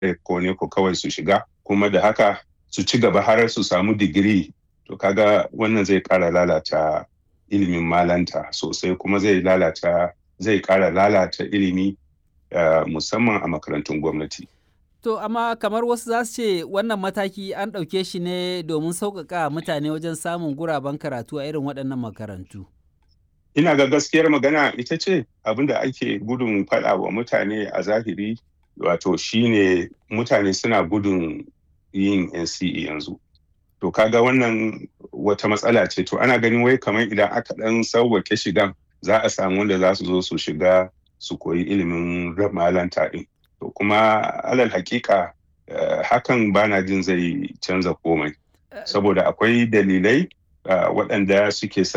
ko ne ko kawai su shiga kuma da haka su ci gaba har su samu digiri to kaga wannan zai ƙara lalata ilimin malanta sosai kuma zai lalata zai ƙara lalata ilimi uh, musamman a makarantun gwamnati. To amma kamar wasu za su ce wannan mataki an ɗauke shi ne domin sauƙaƙa mutane wajen samun guraben karatu a irin waɗannan makarantu. Ina ga gaskiyar magana ita ce abin da ake gudun faɗa wa mutane a zahiri wato shine mutane suna gudun yin NCE yanzu. To kaga wannan wata matsala ce to ana ganin wai kamar idan aka ɗan sauwake shigan za a samu wanda za su zo su shiga su koyi ilimin malanta ɗin. To kuma alal hakika uh, hakan bana jin zai canza komai. Saboda akwai dalilai uh, waɗanda suke